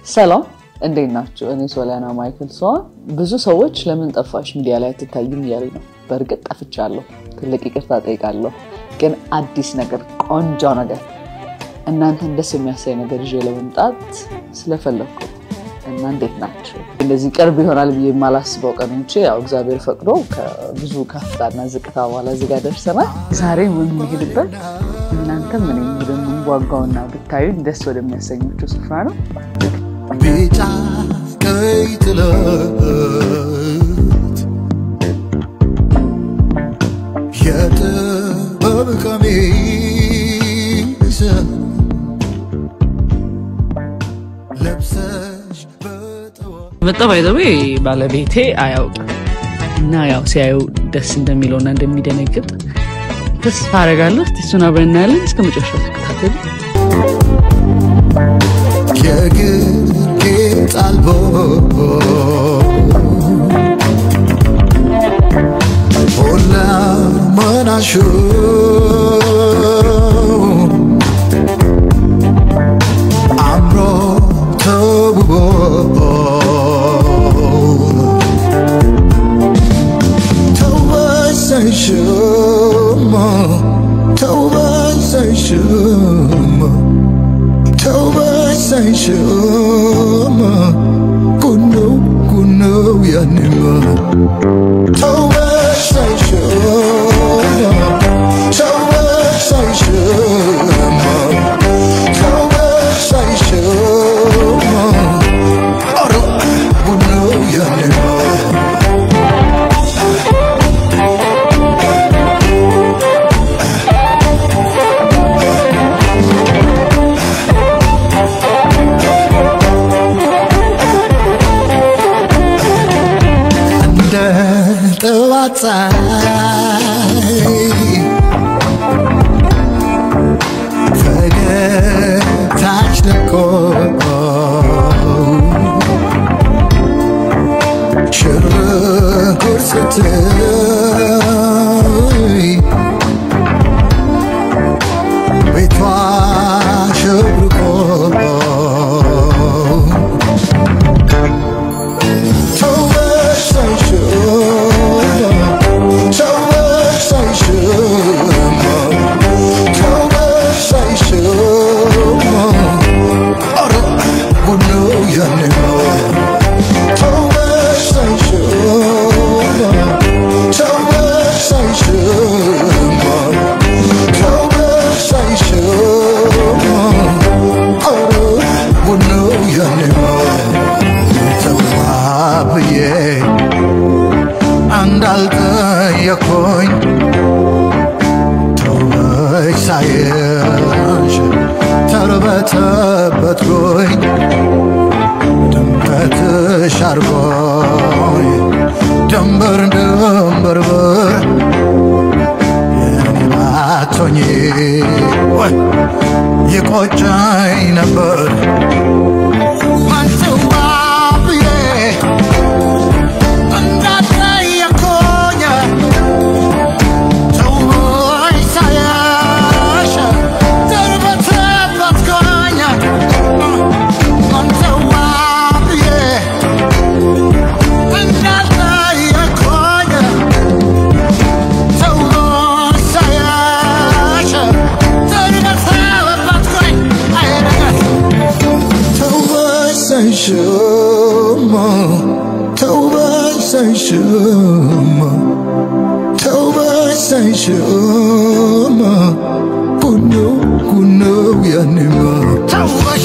ሰላም እንዴት ናቸው? እኔ ሶሊያና ማይክል ሲሆን ብዙ ሰዎች ለምን ጠፋሽ ሚዲያ ላይ አትታይም እያሉ ነው። በእርግጥ ጠፍቻለሁ፣ ትልቅ ይቅርታ ጠይቃለሁ። ግን አዲስ ነገር፣ ቆንጆ ነገር፣ እናንተን ደስ የሚያሳይ ነገር ይዤ ለመምጣት ስለፈለግኩ እና እንዴት ናቸው? እንደዚህ ቅርብ ይሆናል ብዬ የማላስበው ቀን ውጭ ያው እግዚአብሔር ፈቅዶ ከብዙ ከፍታና ዝቅታ በኋላ እዚህ ጋር ደርሰናል። ዛሬ የምንሄድበት እናንተም ምን ወደምንጓጓውና ብታዩ ደስ ወደሚያሰኛቸው ስፍራ ነው። ቢጫ ቀይ ጥለት የጥበብ ቀሚስ ለብሰሽ በጠዋት መጣ ባይዘዌ ባለቤቴ አያውቅም እና ያው ሲያዩ ደስ እንደሚለውና እንደሚደነግጥ ተስፋ አደርጋለሁ። እስቲ እሱን አብረን እናያለን። እስከ መጨረሻው ተከታተሉ። የግርጌ ጣልቦ ሁላ መናሹ አምሮ ተውቦ ተወሰንሽማ ተወሰንሽማ ተወሰንሽማ ኩነው ኩነው ያንማ ተወሰንሽማ ተወሰንሽማ ተወሰንሽማ ኧረ ኩነው ያንማ እንደ ጠዋት ፀሐይ ፈገግታሽ ደምቆ ሽርጉድ ስትይ ቤቷ ሸብርቆ ተዋብዬ እንዳልጠየኩኝ ተወች ሳይሽ ተርበተበትኩኝ ድምቀትሽ አርጎኝ ድንበር ድንበርበር የኔ ባቶኝ ወይ ይቆጨኝ ነበር አንተዋ ብዬ እንዳትጠየቁኝ ተውኝ ሳይሽ ተርበተበትኩኝ አንተዋ ብዬ እንዳትጠየቁኝ ተውኝ ሳይሽ ተርበተበትኩኝ ተውበሰንሽማ ተውበሰንሽማ ተውበሰንሽማ ኩነው ኩነው ያንማ ተወ